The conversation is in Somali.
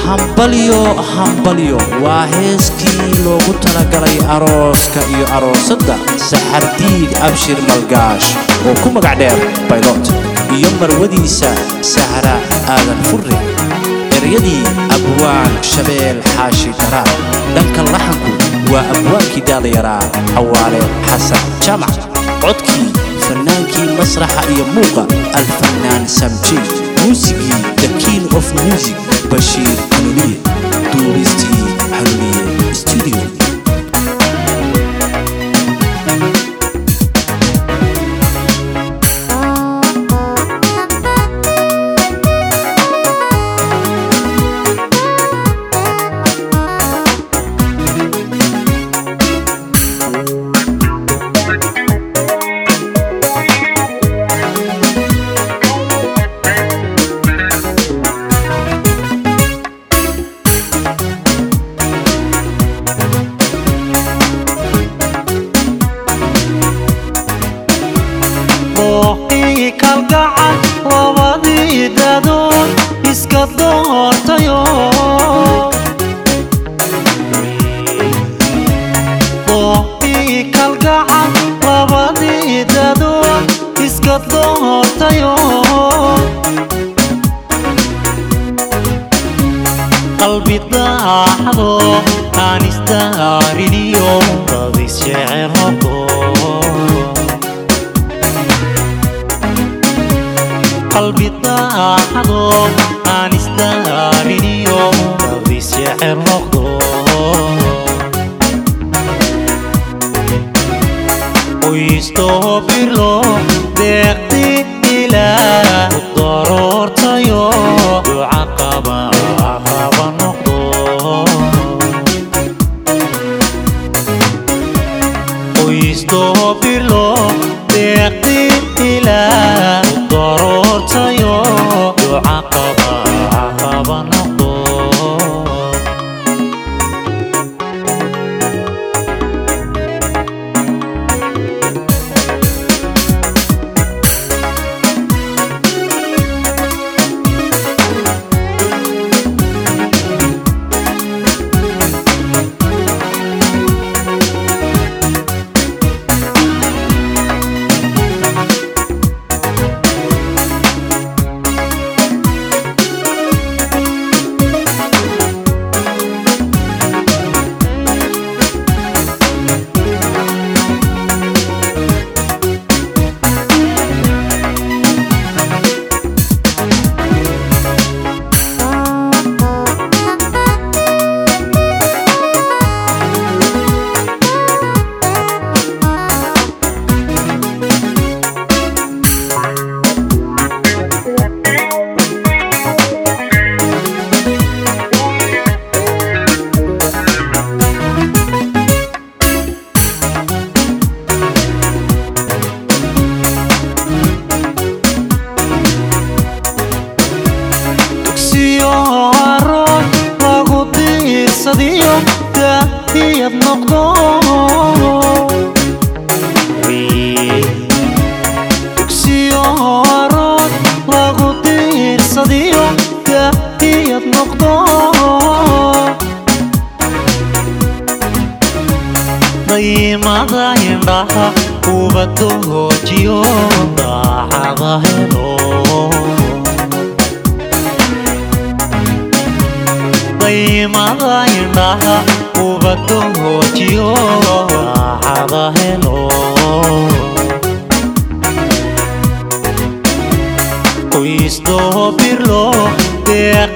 hambalyo hambalyo waa heeskii loogu talagalay arooska iyo aroosadda saxardiid abshir malgaash oo ku magac dheer baylot iyo marwadiisa sahra aadan furre eryadii abwaan shabeel xaashi daraar dhanka laxanku waa abwaankii daadayaraa xawaale xasan jaamac codkii fannaankii masraxa iyo muuqa alfannaan samjey muusigii the king of music bashiir hanuuniye duubistii hanuuniye studio booqii kalgacal labadii dadood iska doortayo booqii kalgacal labadii dadood iska doortayo qalbi daacdo aan isdaariniyo dadis jecelogo qalbi daacado aan isdaariniyo dadis jecel noqdo qoystoo birlo deeqdi ilaa u daroortayo duca qaba qaba noqdo qoystoo birlo deeqdi ilaa u daroortayo duca qaba qaba noqdo dugsiyo aroon lagu diirsadiyo daahiyad noqdo dugsiyo aroon lagu diirsadiyo daahiyad noqdo daymada indhaha ubaddo hoojiyo daacada helo daymada indhaha ubaddo hoojiyo raaxada helo qoysdoo birlo deeq